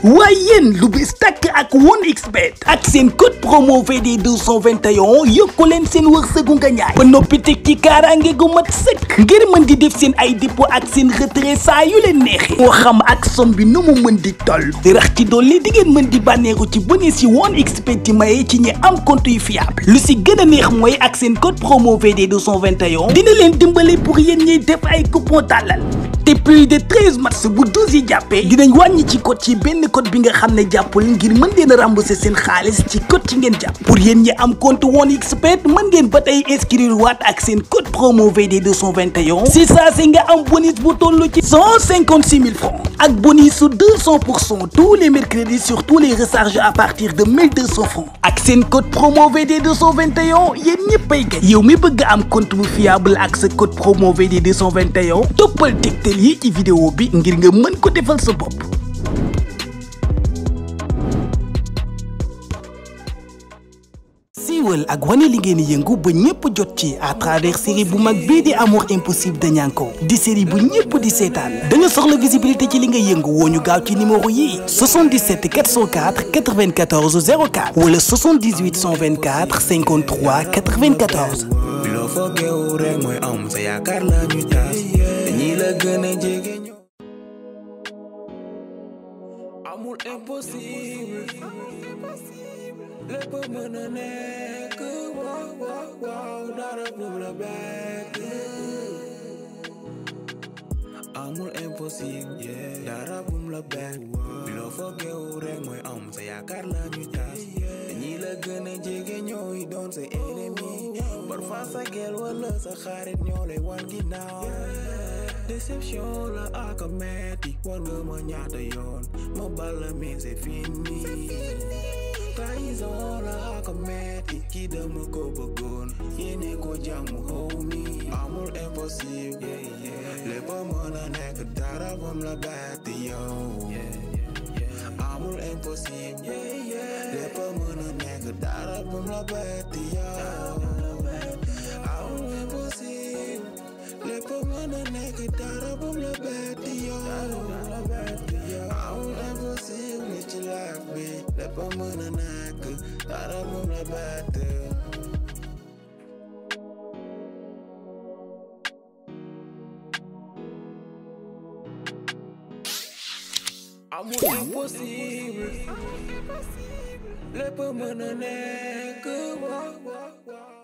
waaye yéen lu bees tàkk ak 1xBet ak seen code promo VD 221 yokku leen seen wërsëgu nga ñaay ba noppi teg ci kaaraange gu mat sëkk ngir mën di def seen ay dépôt ak seen retrait saa yu leen neexee moo xam ak somme bi nu mu mën di toll rax ci dolli di ngeen mën di bànneexu ci bonus yi 1xBet yi maye ci ñi am compte yu fiable lu si gën a neex mooy ak seen code promo VD 221 dina leen dimbale pour yéen ñiy def ay coupon tàllal te plus de treize matchs bu douze yi jàppee dinañ wàññi ci code ci benn code bi nga xam ne jàppul ngir mën leen a rembourser seen xaalis ci code ci ngeen jàpp pour yéen ñi am compte 1xBet mën ngeen ba tey inscrire waat ak seen code promo VD 221 si saa si nga am bonus bu toll ci cent cinquante six mille francs ak bonus su deux cent pour cent tous les mercredis sur tous les recharges à partir de mille deux cent francs ak seen code promo VD 221 yéen ñëppay gay yow mi bëgg am compte bu fiable ak sa code promo VD 221 toppal tegtal yi ci vidéo bi ngir nga mën ko defal sa bopp siiwal ak wane li ngeen yëngu ba ñëpp jot ci à travers série bu mag bii di amour impossible de Nianko di série bu ñëpp di seetaan da nga soxla visibilité ci li nga yëngu woo ñu gaaw ci numéro yii 77 404 94 04 wala 78 124 53 94. loo foogeewu rek mooy am sa yaakaar la ñu taas ñi la gën a jege ñoo amul impossible lépp mën a nekk waaw waaw waaw dara bu la bett amul impossible dara bu la bett loo foogeewu rek mooy am sa yaakaar la ñu taas ñi la gën a jege ñooy doon sa ennemi parfois sa gel wala sa xarit ñoo lay wan ginnaaw déception la ak a metti war nga ma ñaata yoon ma bala mi c'est fini trahison la ak a metti kii dama ko bëggoon yéene ko jàmm homie amul impossible lépp mën a nekk dara bam la bett yow amul impossible lépp mën a nekk dara bam la bett yow amul impossible lépp mën a nekk dara bam la bett yow amul impossible ci life bi lépp mën a nekk dara bam la bett amul impossible lépp mën a nekk waaw waaw waaw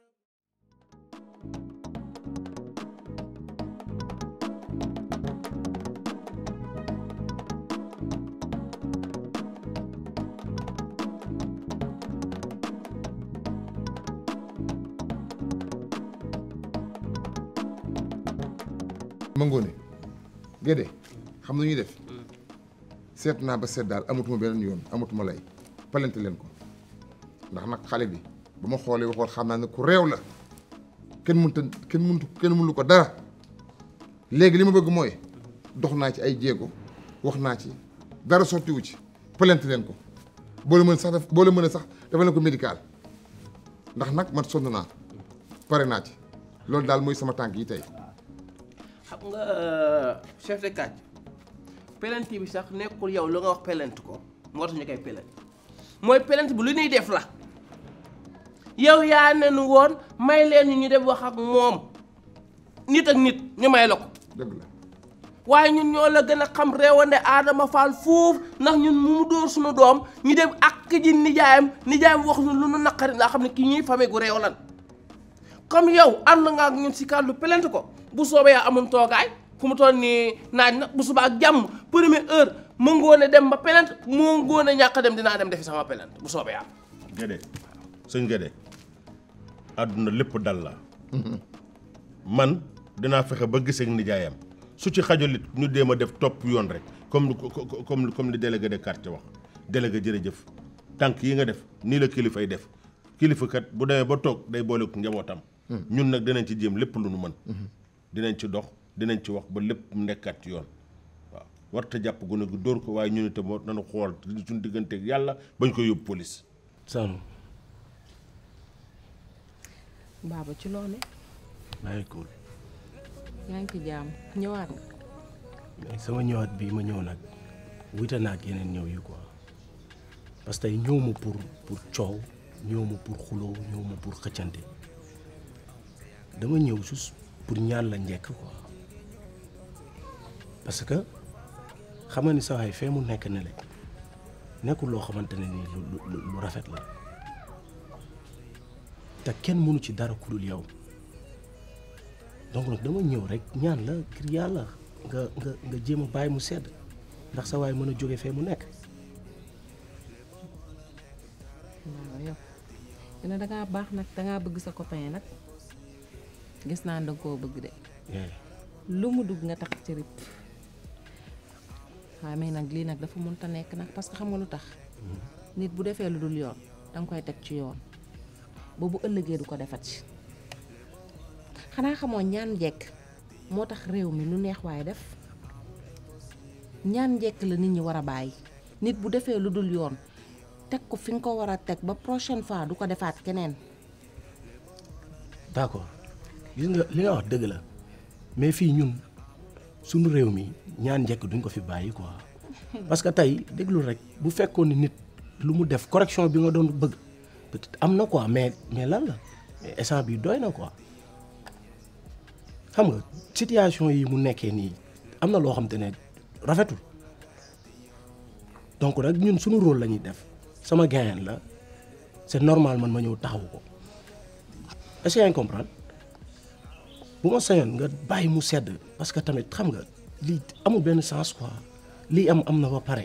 ma ngoone Gédé xam na ñuy def seet naa ba seet daal amatuma beneen yoon amatuma lay palante leen ko ndax nag xale bi ba ma xoolee waxoon xam naa ne ku réew la kenn mënta kenn mëntu kenn mënu ko dara léegi li ma bëgg mooy dox naa ci ay jéego wax naa ci dara sottiwu ci palante leen ko boo la mën sax def boo la mën a sax dafa leen ko médical ndax nag man sonn naa pare naa ci loolu daal mooy sama tànk yi tey xam nga chef de quartier pelenti bi sax nekkul yow lu nga wax pelent ko moo tax ñu koy pelent mooy pelent bi lu ñuy def la yow yaa ne nu woon may leen ñu ñu def wax ak moom nit ak nit ñu may la ko dëgg la waaye ñun ñoo la gën a xam réewande Adama Fall foofu ndax ñun mu mu dóor suñu doom ñu dem ak ji nijaayam nijaayam wax ñu lu nu naqari laa xam ne kii ñuy famille gu réew lan comme yow ànd nga ak ñun si kàddu pelent ko bu soobee yaa amum toogaay fu mu toll nii naaj na bu subaa ak jàmm première heure mu ngoone dem ba pelent mu ngoone ñàkk a dem dinaa dem defi sama pelent bu soobee yaa Gédé sëñ Gédé àdduna lépp dal la man dinaa fexe ba gisee ak nijaayam su ci xajolit ñu déem a def topp yoon rek comme comme comme li délégué de quartier wax délégué jërëjëf tànk yi nga def nii la kilifay def kilifa kat bu demee ba toog day boole ko njabootam. ñun nag dinañ ci jéem lépp lu nu mën. dinañ ci dox dinañ ci wax ba lépp nekkaat ci yoon waaw warta jàpp gune gu dóor ko waaye ñun itam war nañu xool suñu digganteeg yàlla bañ ko yóbbu police. Sanu baaba ci loone maa ngi cool yaa ngi ci jaam ñëwaat nga mais sama ñëwaat bii ma ñëw nag wute naa ak yeneen ñëw yi quoi parce que tey ñëw ma pour pour coow ñëw ma pour xuloo ñëw ma pour xëccante dama ñëw juste pour ñaan la njekk quoi parce que xam nga ni sa waay fee mu nekk ne le nekkul loo xamante ne nii lu lu lu rafet la te kenn mënu ci dara ku dul yow donc nag dama ñëw rek ñaan la ngir yàlla nga nga nga jéem a bàyyi mu sedd ndax sa waay mën a jóge fee mu nekk. waaw yow dina dangaa baax nag dangaa bëgg sa copain nag gis naa danga koo bëgg de lu mu dugg nga tax ci rip waaye mais nag lii nag dafa mënta nekk nag parce que xam nga lu tax nit bu defee lu dul yoon danga koy teg ci yoon ba bu ëllëgee du ko defat ci xanaa xamoo ñaan njekk moo tax réew mi lu neex waaye def ñaan njekk la nit ñi war a bàyyi nit bu defee lu dul yoon teg ko fi nga ko war a teg ba prochaine fois du ko defaat keneen d'accord gis nga li nga wax dëgg la mais fii ñun suñu réew mi ñaan njëkk duñ ko fi bàyyi quoi parce que tey déglu rek bu fekkoon ni nit lu mu def correction bi nga doon bëgg peut-être am na quoi mais mais lan la mais instant bi doy na quoi xam nga situation yi mu nekkee nii am na loo xam te ne rafetul donc nag ñun suñu rôle la ñuy def sama gain la c'est normal man ma ñëw taxaw ko est-ce que yaa ngi comprendre bu ma sañoon nga bàyyi mu sedd parce que tamit xam nga lii amul benn sens quoi lii am am na ba pare.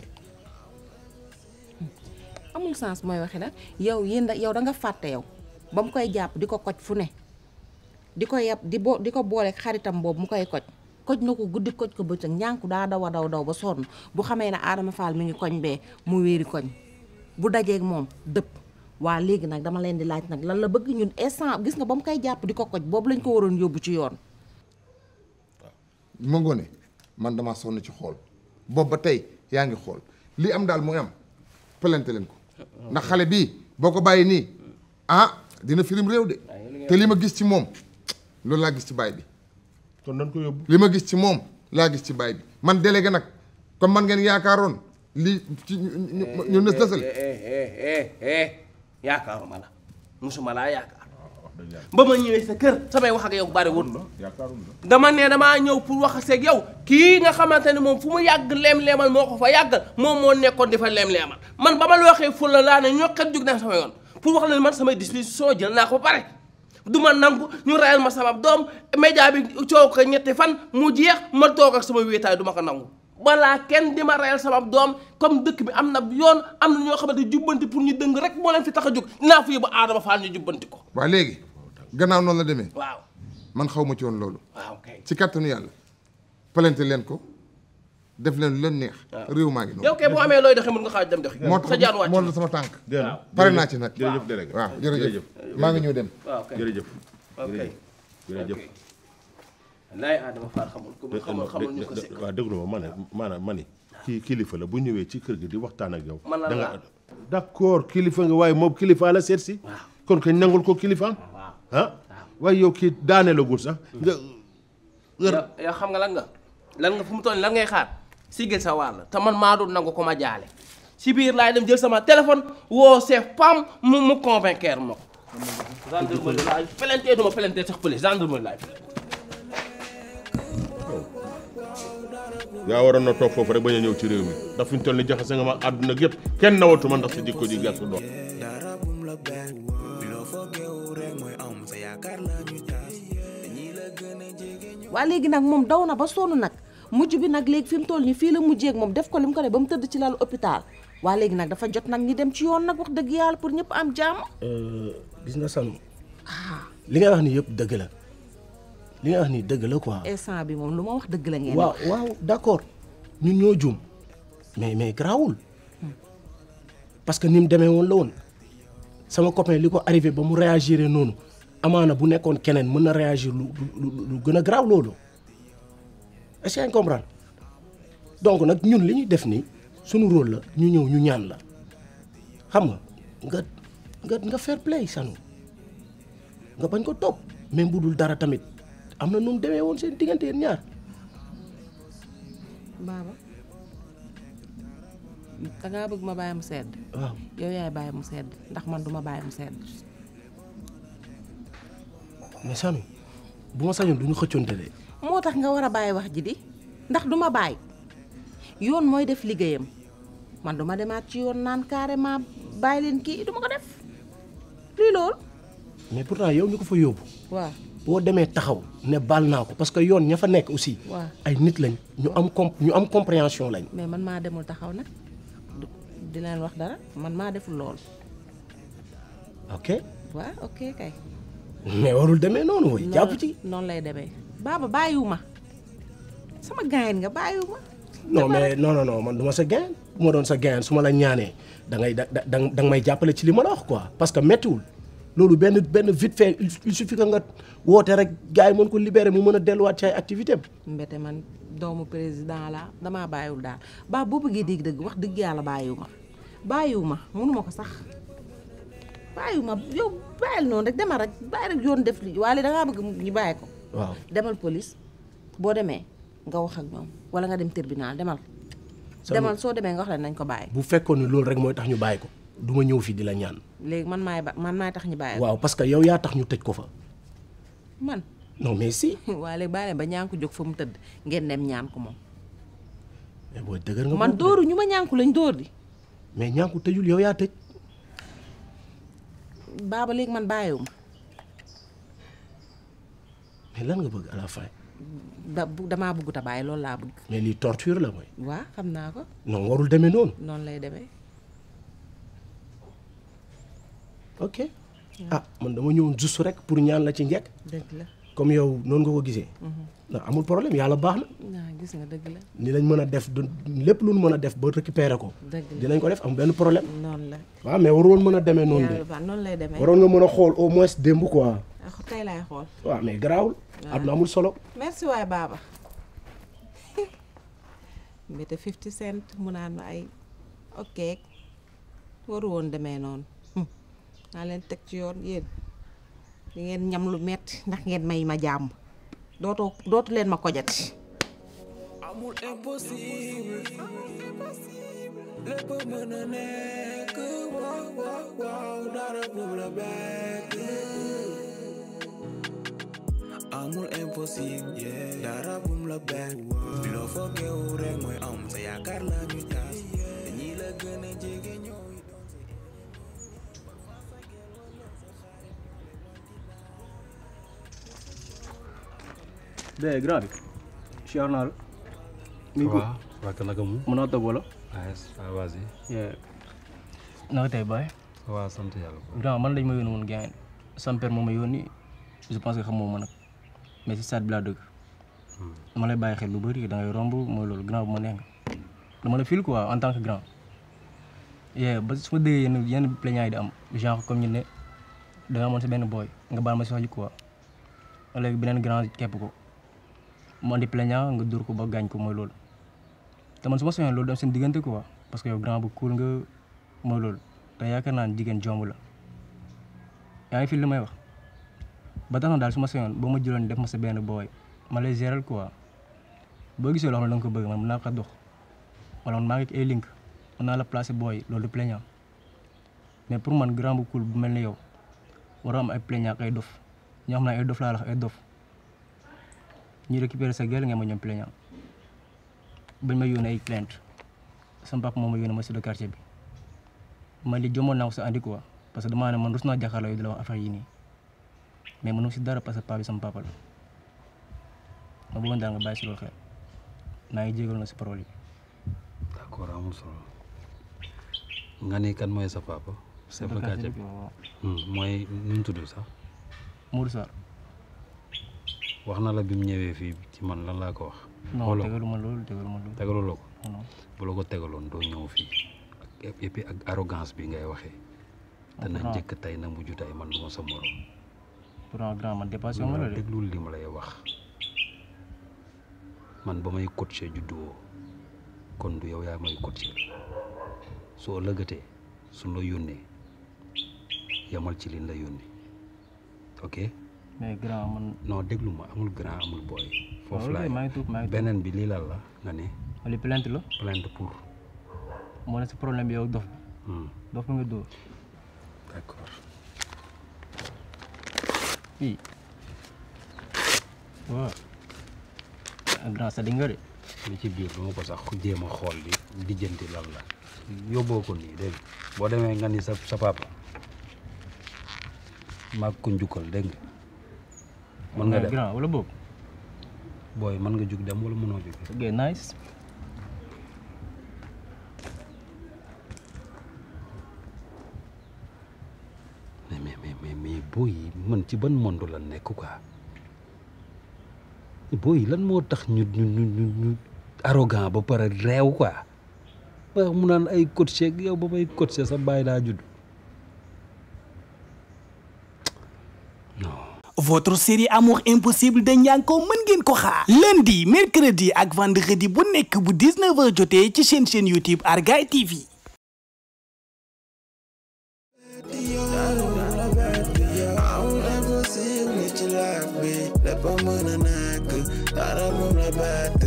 amul sens mooy waxi nag yow yéen da yow da nga fàtte yow ba mu koy jàpp di ko koj fu ne di ko yab di bo di ko booleeg xaritam boobu mu koy koj koj na ko guddi koj ko bëccëg ñànku daa daw a daw daw ba sonn bu xamee ne Adama Fall mi ngi koñ bee mu wéeri koñ bu dajeeg moom dëpp waa léegi nag dama leen di laaj nag lan la bëgg ñun instant gis nga ba mu koy jàpp di ko koj boobu lañ ko waroon yóbbu ci yoon ma ngoone man damaa sonn ci xool boobu ba tey yaa ngi xool li am daal mooy am pelante leen ko ndax xale bii boo ko bàyyi nii ah dina firim réew de te li ma gis ci moom loolu laa gis ci baay bi kon nañ ko yóbbu. li ma gis ci moom laa gis ci baay bi man délégué nag comme man ngeen yaakaaroon li ci ñu ñu ñu nës nësal yaakaaruma la musuma laa yaakaar ba ma ñëwee sa kër samay wax ak yow bari wut dama ne damaa ñëw pour wax seeg yow kii nga xamante ne moom fu mu yàgg leem-leemal moo ko fa yàggal moom moo nekkoon di fa leem-leemal man ba ma la waxee ful la laa ne ñoo kat jug naa sama yoon pour wax la man samay disposition jël naa ko ba pare du ma nangu ñu rayal ma sama doom média bi coow ko ñetti fan mu jeex ma toog ak sama wéetaay du ma ko nangu balaa kenn di ma rayal sama doom comme dëkk bi am na yoon am na ñoo xamante jubbanti pour ñu dëng rek moo leen fi tax a jóg dinaa fa yóbbu Adama Fall ñu jubbanti ko waaw léegi gannaaw noonu la demee waaw man xaw ma ci woon loolu waaw kay ci kattanu yàlla pelante leen ko def leen lu leen neex réew maa ngi noonu yow kay boo amee looy doxee mën nga xaaj dem doxi moo tax sa jaan wàcc moo la sama tànk waaw pare naa ci nag jërëjëf délégué waaw jërëjëf maa ngi ñëw dem waaw kay jërëjëf ok jërëjëf laay Adama Fall xamul ko xamul xamul ñu ko si waaw déglu ma ma ne maanaam ma ni kii kilifa la bu ñëwee ci kër gi di waxtaan ak yow Man la da nga laa. d'accord kilifa nga waaye moom kilifa la seet si kon kañ nangul ko kilifaam ah waaye yow kii daane la gul sax nga yow yow xam nga lan nga lan nga fu mu toll nii lan ngay xaar sigil sa wàll te man maa doon nangu ko ma jaale si biir laay dem jël sama téléphone woo chef pam mu mu convaincre ma ko gendarmerie laay pelentee duma pelentee sax police gendarmerie laay yaa waroon na toog foofu rek bañ a ñëw ci réew mi ndax fi ñu toll ni jaxase nga ma àdduna gépp kenn nawatuma ndax sa jikko ji gàtt doon dara bum la bett loo foogeewu rek mooy am sa yaakaar la ñu tas ñi la gën a jege ñu waa léegi nag moom daw na ba sonn nag mujj bi nag léegi fi mu toll nii fii la mujjee ak moom def ko li mu ko def ba mu tëdd ci lalu hôpital waa léegi nag dafa jot nag ñi dem ci yoon nag wax dëgg yàlla pour ñëpp am jàmm gis nga san li nga wax ni yëpp dëgg la li nga wax ni dëgg la quoi instant bi moom lu ma wax dëgg la ngeen waaw waaw d'accord ñun ñoo juum mais mais garaawul parce que ni mu demee woon la woon sama copain li ko arrivé ba mu réagir noonu amaana bu nekkoon keneen mën na réagir lu lu lu gën a garaaw loolu est-ce que yaa ngi comprendre donc nag ñun li ñuy def nii suñu rôle la ñu ñëw ñu ñaan la xam nga nga nga nga fair play sanu nga bañ ko topp même bu dul dara tamit am na nu mu demee woon seen diggante yéen ñaar baaba dangaa bëgg ma bàyyi mu sedd waaw yow yaay bàyyi mu sedd ndax man duma bàyyi mu sedd mais Samy bu ma sañoon du ñu xëccoonte de moo tax nga war a bàyyi wax ji di ndax duma bàyyi yoon mooy def liggéeyam man duma demaat ci yoon naan carrément bàyyi leen kii duma ko def lii loolu mais pourtant yow ñu ko fa yóbbu waaw boo demee taxaw ne baal naa ko parce que yoon ña fa nekk aussi waaw ay nit lañ ñu am com ñu am compréhension lañ mais man maa demul taxaw nag du- di leen wax dara man maa deful loolu ok waaw ok kay mais warul demee noonu woy jàpp ci noonu lay demee baaba bàyyiwu ma sama gaayen nga bàyyiwu ma non mais non non non man du ma sa gain bu ma doon sa gain su ma la ñaanee da ngay da da da nga may jàppale ci li ma la wax quoi parce que méttiwul loolu benn benn vite fait il il suffit que nga woote rek gars yi mën ko libérer mu mën a delluwaat ci ay activité am mbete man doomu président la damaa bàyyiwul daal baa boo bëggee dégg dëgg wax dëgg yàlla bàyyiwu ma bàyyiwu ma mënuma ko sax bàyyiwu ma yow bàyyil noonu rek demal rek bàyyi rek yoon def li waaye dangaa bëgg ñu bàyyi ko waaw demal police boo demee nga wax ak ñoom wala nga dem tribunal demal Sama- demal soo demee nga wax leen nañ ko bàyyi bu fekkoon ni loolu rek mooy tax ñu bàyyi ko du ma ñëw fii di la ñaan léegi man maay ba man maay tax ñu bàyyi ko waaw parce que yow yaa tax ñu tëj ko fa man non mais si waaye léegi bàyyi leen ba ñaan ko jóg fa mu tëdd ngeen dem ñaan ko moom mais booy dëgër nga man bopp de. dóoru ñu ma ñaan ko lañ dóor di mais ñaan ko tëjul yow yaa tëj baaba léegi man bàyyiwu ma mais lan nga bëgg à la fin da bu damaa bëggut a bàyyi loolu laa bëgg mais lii torture la mooy waa xam naa ko non warul demee noonu noonu lay demee ok ah man dama ñëwoon juste rek pour ñaan la ci njëkk dëgg la comme yow noonu nga ko gisee non amul problème yàlla baax na waa gis nga dëgg la ni lañ mën a def du lépp lu ñu mën a def ba récupérer ko dëgg la dinañ ko def am benn problème noonu la waaw mais waroon mën a demee noonu de yàlla baax noonu lay demee waroon nga mën a xool au moins démb quoi ah tey laay xool waaw mais garaawul àdduna amul solo merci waay baaba mbete 50 cent mu naan ma ay ok waru woon demee noonu hum, naa leen teg ci yoon yéen di ngeen ñam lu metti ndax ngeen may ma jàmm dootoo dootu leen ma kojati amul impossible lépp mën a nekk waaw waaw waaw dara bum la bett amul impossible dara bum la bett loo foogeewu rek mooy am sa yaakaar la ñu tas ñi la gën a jege ñooy doon sa de grand bi siyaar naa la mi ngi ko waaw waa naka mu mën naa toog wala ah ah vas-y naka tey baay waaw sant yàlla ko grand man lañ ma yónni woon gaañ sama père moo ma yónni je pense que xamoo ma nag mais si stade bi laa dëgg dama lay bàyyi xel lu bëri da ngay romb mooy loolu grand bu ma neex nga dama la fil quoi en tant que grand yee ba su ma déggee yenn yenn plaignants yi di am genre comme ñu ne da nga amoon si benn booy nga baal ma si wax ji quoi léegi beneen grand kepp ko mu andi plaignant nga dóor ko ba gaañ ko mooy loolu te man su ma soñoon loolu dem seen diggante quoi parce que yow grand bu cool nga mooy loolu te yaakaar naa ne jigéen jomb la yaa ngi fi li may wax ba tax na daal su ma soñoon boo ma jëloon def ma sa benn booy ma lay gérer quoi boo gisee loo xam ne da nga ko bëgg man mën naa ko dox wala man maa ngi ak ay link mën naa la placer booy loolu du plaignant mais pour man grand bu cool bu mel ni yow waroo am ay plaignant ak ay dof ñoo xam ne ay dof laa la wax ay dof ñuy récupérer sa gel nga ma ñoom plaignant bañ ma yónnee ay plainte sama papa moo ma yónnee ma si de quartier bi man li jommoon naa ko sa andi quoi parce que damaa ne man rus naa jàkkaarloo yi di la wax affaire yi nii mais mënu si dara parce que paa bi sama papa la ma bëggoon daal nga bàyyi si loolu xel maa ngi jégal na si parole yi d'accord amul solo nga ni kan mooy sa papa chef de quartier bi waaw Hmm, mooy nu mu tudd sax Modou Sarr wax na la bi mu ñëwee fii ci man lan laa ko wax non xooloo tegalu ma loolu tegalu ma loolu tegaluloo ko non bu la ko tegaloon doo ñëw fii ak et puis ak arrogance bi ngay waxee dana Pourtant- njëkk tey na mujj tey man du ma sa morom pourtant grand man dépassé ma la de déglul li ma lay wax man ba may coacher juddoo kon du yow yaa may coacher soo lëggatee suñ la yónnee yamal ci liñ la yónnee ok mais grand man non déglu ma amul grand amul boy foofu ok, laay maa ngi tuub maa ngi tuub beneen bi lii lan la nga ne li plainte la plainte pour moo ne sa problème bi yow dof dof bi nga dóor d'accord fii waaw grand sa di nga de li ci biir duma ko sax jéem a xool di dijjanti lan la yóbboo ko nii dégg nga boo demee nga ni sa sa papa maag ko njukkal dégg nga mën nga dem grand wala boobu booy mën nga jug dem wala mënoo jug ok nice mais mais mais mais mais booy yi man ci ban monde la nekk quoi booy yi lan moo tax ñu ñu ñu ñu ñu arrogant ba pare réew quoi wax mu naan ay coach ak yow ba may coach sa bàyyi laa judd Votre série Amour impossible de Nianko mën ngeen ko xaar lundi mercredi ak vendredi bu nekk bu 19h jotee ci seen chaîne YouTube Argaye TV. Amul impossible ci life bi lépp a mën a nekk dara moom la bett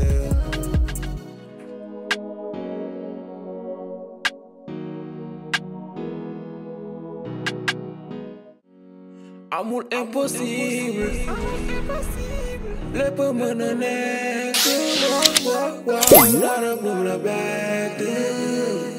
amul impossible lépp a mën a nekk waaw waaw waaw dara moom la bett